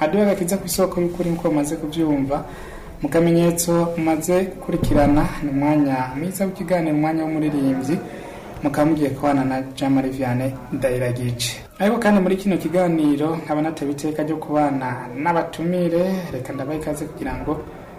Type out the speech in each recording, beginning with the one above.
hadiho agakiza ku isoko y'ukuri nk'uko mumaze kubyumva mu kamenyetso mumaze gukurikirana ni umwanya mwiza w'ikiganiro umwanya w'umuririmbyi mukaba mugiye kubana na jean marie vianney ndayiragice ariko kandi muri kino kiganiro nkaba natewe iteka ryo kubana n'abatumire reka ndabaha ikaze kugira ngo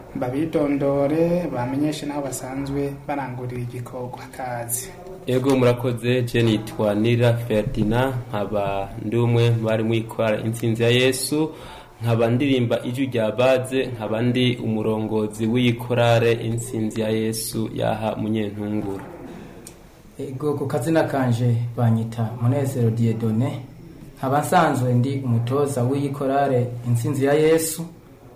babidondore bamenyeshe n'aho basanzwe barangurira igikorwa kazi ego murakoze je nitwa nira ferdina nkaba ndi umwe bari mwikora intsinzi ya yesu nkaba ndirimba ijwi rya baze nkaba ndi umurongozi w'iyikorare intsinzi ya yesu yaha munyentunguru ego ku kazina kanje banyita munezero diedone nkaba nsanzwe ndi umutoza w'iyikorare intsinzi ya yesu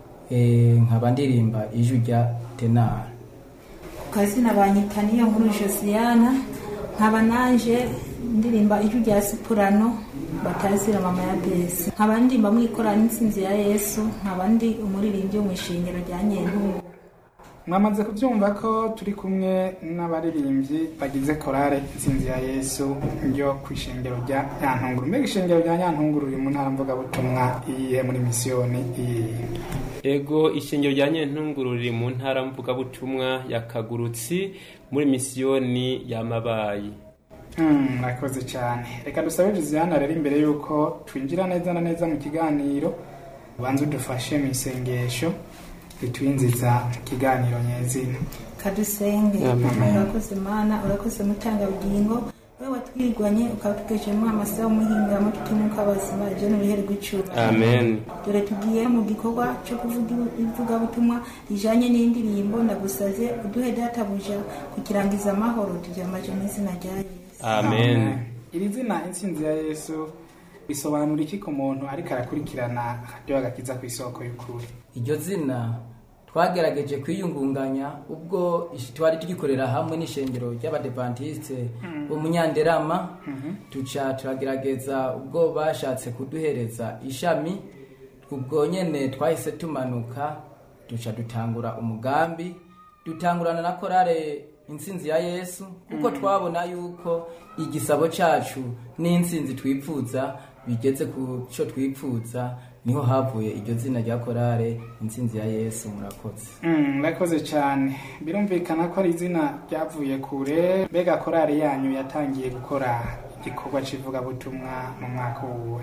eh, nkaba ndirimba ijwi rya tenara ku kazina banyita niyo nkuru josiana nkaba nanje ndirimba ijwi rya sipurano batazira mama ya besi nkaba ndirimba mwikora n'intsinzi ya yesu nkaba ndi umuririmbyi wo mu ishingiro rya nyentungu mwamaze kubyumva ko turi kumwe n'abaririmbyi bagize korale intsinzi ya yesu ryo ku ishengero rya nyantunguru mbega ishengero rya nyantunguru riri mu ntara mvugabutumwa iyihe muri misiyoni iyihe ego ishengero rya nyentunguru riri mu ntara mvugabutumwa ya kagurutsi muri misiyoni y'amabayi Hmm, murakoze cyane reka dusabe josiane rero imbere y'uko twinjira neza na neza mu kiganiro ubanza udufashe mu isengesho ritwinjiza mu kiganiro nyezina kadusenge Amen. urakoze mana urakoze mutangabugingo we watwirwanye ukatugejemo amasaha y'umuhingamo tutimuka abazima ibyo ni uruhere rw'icura amen dore tugiye mu gikorwa cyo kuvuga ivugabutumwa rijanye n'indirimbo ndagusaze uduhe databuja kukirangiza amahoro turyamaje mu izina rya yesu amen iri zina intsinzi ya yesu bisobanura iki ku muntu ariko arakurikirana akaryoha gakiza ku isoko y'ukuri iryo zina twagerageje kwiyungunganya ubwo ish- twari tugikorera hamwe n'ishengero ry'abadepantiste bo munyanderama tuca turagerageza ubwo bashatse kuduhereza ishami ubwo nyene twahise tumanuka duca dutangura umugambi dutangurana na korale intsinzi ya yesu kuko twabona yuko igisabo cacu n'intsinzi twipfuza bigeze ku cyo twipfuza niho havuye iryo zina rya korale intsinzi ya yesu murakoze Hmm, murakoze cyane birumvikana ko ari izina ryavuye kure mbega korali yanyu yatangiye gukora igikorwa cy'ivugabutumwa mu mwaka wuwe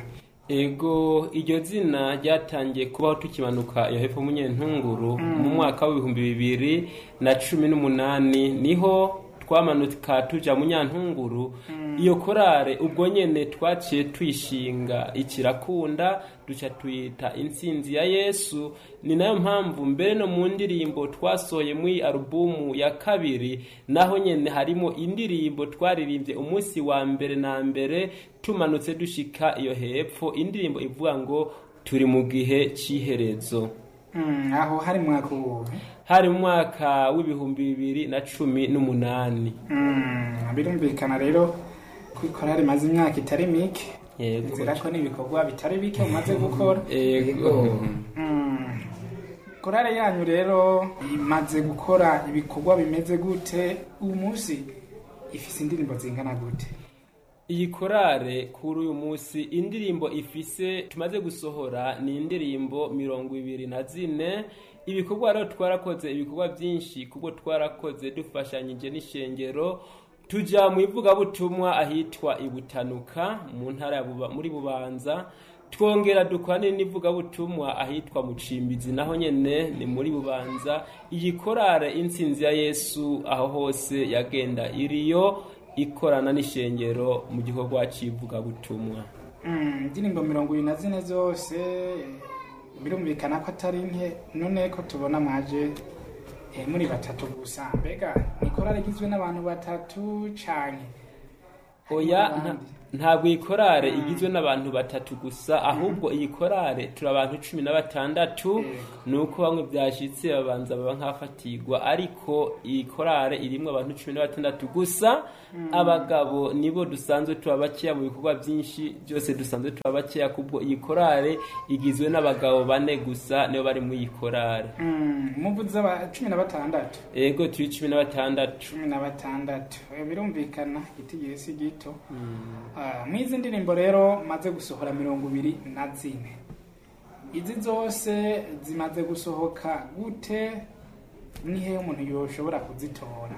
ego iryo zina ryatangiye kubaho tukimanuka iyo hepfo munyentunguru mu mwaka w'ibihumbi bibiri na cumi n'umunani niho twamanuka tuja mu nyantunguru iyo korale ubwo nyene twaciye tuyishinga ikirakunda duca tuyita intsinzi ya yesu ni nayo mpamvu mbere no mu ndirimbo twasohoye muri alubumu ya kabiri naho nyene harimo indirimbo twaririmbye umunsi wa mbere na mbere tumanutse dushika iyo hepfo indirimbo ivuga ngo turi mu gihe c'iherezo Hmm, aho hari mu mwaka wuwe hari mu mwaka w'ibihumbi bibiri na cumi n'umunani Hmm, birumvikana rero ko korali imaze imyaka itari mike Yego. nzira ko n'ibikorwa bitari bike mumaze gukora ego Mm. korale yanyu rero imaze gukora ibikorwa bimeze gute uyu munsi ifise indirimbo zingana gute iyi korale kuri uyu munsi indirimbo ifise tumaze gusohora ni indirimbo mirongo ibiri na zine ibikorwa rero twarakoze ibikorwa byinshi kubwo twarakoze dufashanyije n'ishengero tuja mu ivugabutumwa ahitwa ibutanuka mu ntara ya Buba- muri bubanza twongera dukora n'ivugabutumwa ahitwa mucimbizi naho nyene ni muri bubanza iyi korale intsinzi ya yesu aho hose yagenda iriyo ikorana n'ishengero mu gikorwa cy'ivugabutumwa Mm, indirimbo mirongo ibiri na zine zose birumvikana ko atari nke none ko tubona mwaje eh, muri batatu gusa mbega ni korale igizwe n'abantu batatu canke oya Harimo nta- abandi? ntabwo iyi korale igizwe n'abantu batatu gusa ahubwo iyi korale turi abantu cumi na batandatu Yego. ni uko bamwe byashyitse babanza baba nk'afatirwa ariko iyi korale irimo abantu cumi na batandatu gusa abagabo nibo dusanzwe tuba bakeya mu bikorwa byinshi byose dusanzwe tuba bakeya kubwo iyi korale igizwe n'abagabo bane gusa nibo bari muri iyi korale Mm, muvuze aba cumi na batandatu ego turi cumi na batandatu cumi na batandatu Eh, birumvikana itigiri si gito Ah, mw'izi ndirimbo rero maze gusohora mirongo ibiri na zine izi zose zimaze gusohoka gute nihe umuntu yoshobora kuzitora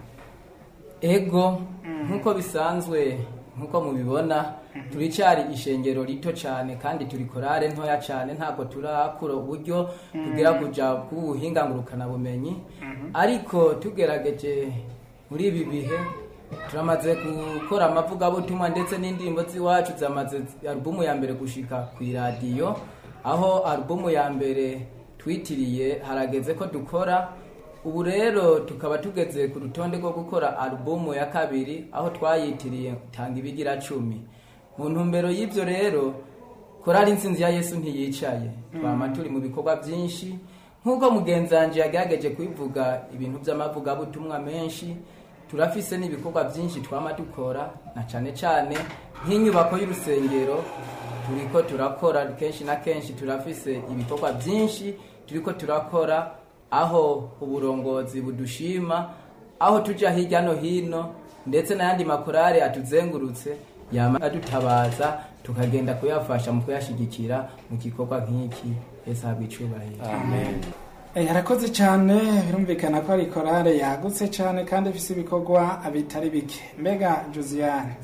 ego nk'uko bisanzwe nk'uko mubibona turicyari ishengero rito cyane kandi turi korale ntoya cyane ntabwo turakura uburyo tugera kuja kubuhinga ngurukanabumenyi ariko tugerageje muri ibi bihe turamaze gukora amavugabutumwa ndetse n'indirimbo z'iwacu zamaze alubumu ya mbere gushika ku iradiyo aho alubumu ya mbere twitiriye harageze ko dukora ubu rero tukaba tugeze ku rutonde rwo gukora alubumu ya kabiri aho twayitiriye tanga ibigira cumi mu ntumbero y'ibyo rero korari insinzi ya yesu ntiyicaye twama turi mu bikorwa byinshi nk'uko mugenzi wanjye yagerageje kubivuga ibintu by'amavugabutumwa menshi turafise n'ibikorwa byinshi twama dukora na cyane cyane nk'inyubako y'urusengero turiko turakora kenshi na kenshi turafise ibikorwa byinshi turiko turakora aho uburongozi budushima aho tujya hirya no hino ndetse n'ayandi makorari atuzengurutse yama adutabaza tukagenda kuyafasha mu kuyashyigikira mu gikorwa nk'iki ese habwa icubahiro amen Eh, harakoze cyane birumvikana ko ari korale yagutse cyane kandi ifite ibikorwa bitari bike mbega josiane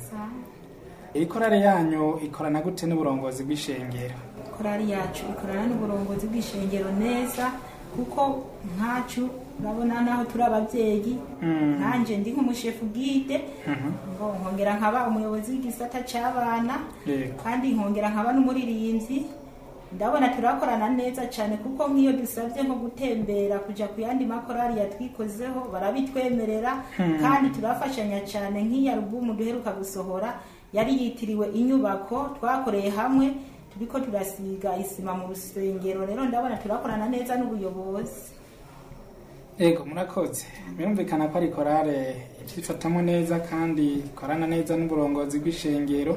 iyi korale yanyu ikorana gute n'uburongozi bw'ishengero korari yacu ikorana n'uburongozi bw'ishengero neza kuko nkacu urabona naho turi ababyeyi nkanjye ndi nk'umushefu bwite ngo nkongera nkaba umuyobozi w'igisata cy'abana Yego. kandi nkongera nkaba n'umuririmbyi ndabona turakorana neza cyane kuko nk'iyo dusabye nko gutembera kujya ku yandi makorari yatwikozeho barabitwemerera kandi turafashanya cyane nk'iyi alubumu duheruka gusohora yari yitiriwe inyubako twakoreye hamwe turiko turasiga isima mu rusengero rero ndabona turakorana neza n'ubuyobozi Ego murakoze birumvikana ko ari korale ibyifatamo neza kandi ikorana neza n'uburongozi bw'ishengero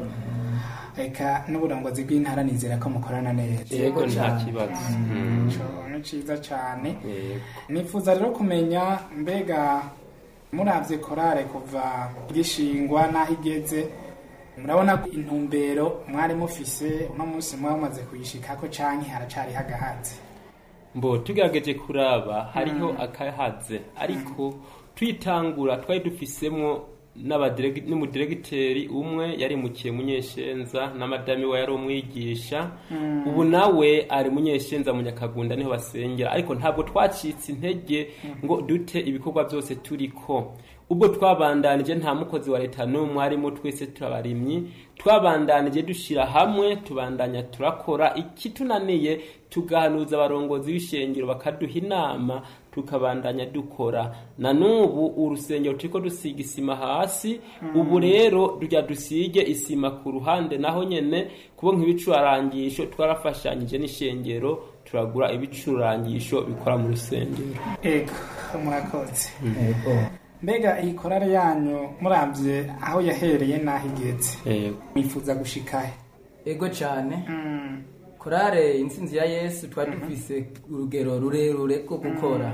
reka n'uburongozi bw'intara nizera ko mukorana neza yego nta cyane. kibazo Ico ni ciza cyane Yego. nifuza rero kumenya mbega muravye korale kuva gishingwa n'aho igeze murabona ko intumbero mwari mufise uno munsi mwaba mumaze kuyishikako canke haracari hagahatse mbo tugerageje kuraba hariho akahaze ariko twitangura twari dufisemwo n'abadiregi- n'umudiregiteri umwe yarimukiye munyeshenza na madami we yari umwigisha ubu nawe ari munyeshenza mu nyakagunda niho basengera ariko ntabwo twacitse intege ngo dute ibikorwa byose turiko ubwo twabandanije nta mukozi wa leta n'umwe arimo twese turabarimyi twabandanije dushyira hamwe tubandanya turakora ikitunaniye tugahanuza abarongozi b'ishengero bakaduha inama tukabandanya dukora na n'ubu urusengero turiko dusiga isima hasi ubu rero tujya dusige isima ku ruhande naho nyene kubo nk'ibicurangisho twarafashanyije n'ishengero turagura ibicurangisho bikora mu rusengero ego murakoze Ego. mbega iyi korale yanyu muravye aho yahereye n'aho igeze Yego. mwifuza gushikahe ego cyane Mm, korale intsinzi ya yesu twari dufise urugero rurerure rwo gukora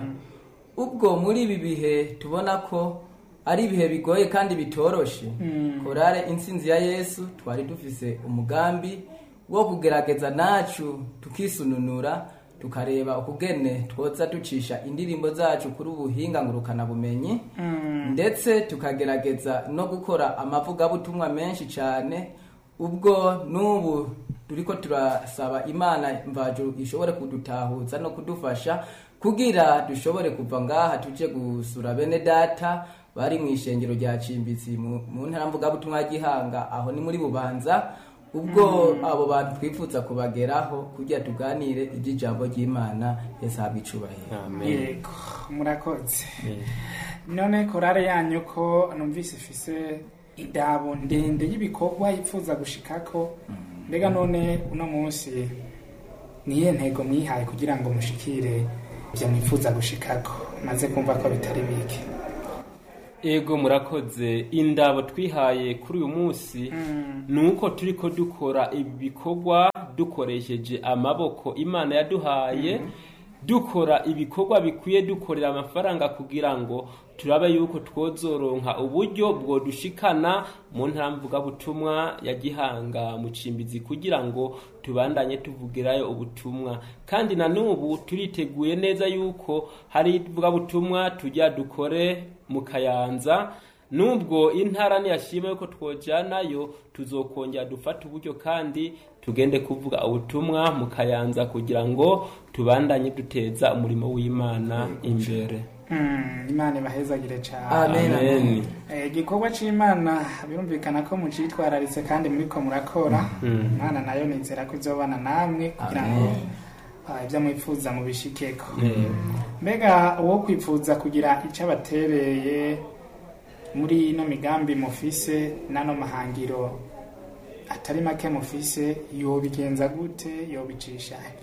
ubwo muri ibi bihe tubona ko ari ibihe bigoye kandi bitoroshe korale intsinzi ya yesu twari dufise umugambi wo kugerageza nacu tukisununura tukareba ukugene twoza ducisha indirimbo zacu kuri ubuhinga ngurukanabumenyi ndetse tukagerageza no gukora amavugabutumwa menshi cyane ubwo n'ubu turiko turasaba imana mvajuru ishobore kudutahuza no kudufasha kugira dushobore kuva ngaha tuje gusura bene data bari mu ishengero rya cimbitsi mu mu ntara mvugabutumwa ya gihanga aho ni muri bubanza ubwo abo bantu twifuza kubageraho kugira tuganire iby'ijambo ry'imana yesu ahabwa icubahiro amen yego murakoze Yego. none korale yanyu ko numvise ifise idabo ndende y'ibikorwa yifuza gushikako mbega none uno munsi niye ntego mwihaye kugira ngo mushikire ivyo mwifuza gushikako maze kumva ko bitari bike ego murakoze indabo twihaye kuri uyu munsi ni uko turi ko dukora ibikorwa dukoresheje amaboko imana yaduhaye dukora ibikorwa bikwiye dukorera amafaranga kugira ngo turabe yuko twozoronka uburyo bwodushikana mu ntara mvugabutumwa ya gihanga mu cimbizi kugira ngo tubandanye tuvugirayo ubutumwa kandi na n'ubu turiteguye neza yuko hari ivugabutumwa tujya dukore mu kayanza nubwo intara ntiyashima yuko twojanayo tuzokongera dufata uburyo kandi tugende kuvuga ubutumwa mu kayanza kugira ngo tubandanye duteza umurimo w'imana imbere Mm, imana ibahezagire cyane Amen. amen Eh, igikorwa c'imana birumvikana ko mucitwararitse kandi muriko murakora imana nayo nizera ko izobana namwe kugira ngo ah, ibyo mwifuza mubishikeko mbega uwo kwifuza kugira icyo abatereye muri ino migambi mufise n'ano mahangiro atari make mufise yobigenza gute yobicisha he?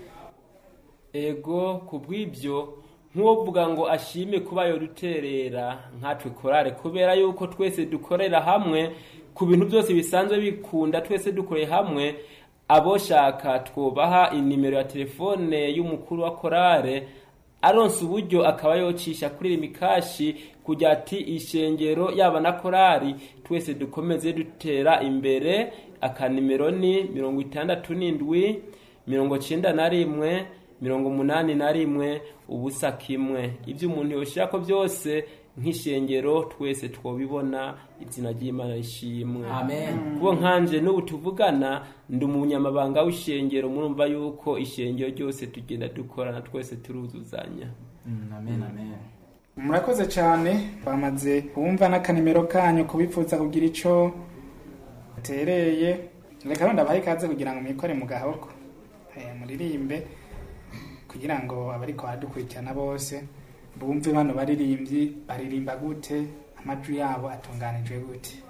ego ku bw'ibyo nk'uwovuga ngo ashime kuba yoduterera nkatwe korale kubera yuko twese dukorera hamwe ku bintu byose bisanzwe bikunda twese dukoreye hamwe aboshaka twubaha inimero ya telefone y'umukuru wa korale aronse uburyo akaba yocisha kuri rimikashi kugira ati ishengero yaba na korali twese dukomeze dutera imbere akanimero ni mirongo itandatu n'indwi mirongo cyenda na rimwe mirongo umunani na rimwe ubusa kimwe ibyo umuntu yoshirako byose nk'ishengero twese twobibona izina ry'imana rishimwe amen kuko nkanje n'ubu tuvugana ndi umunyamabanga w'ishengero murumva yuko ishengero ryose tugenda dukorana twese turuzuzanya Mm, amen amen murakoze cyane bamaze bumva n'akanimero kanyu kubifuza kugira icyo batereye reka wenda bahe ikaze kugira ngo mwikore mu gahoko Eh, muririmbe kugira ngo abariko baradukurikirana bose bumve bano baririmbyi baririmba gute amajwi yabo atunganijwe gute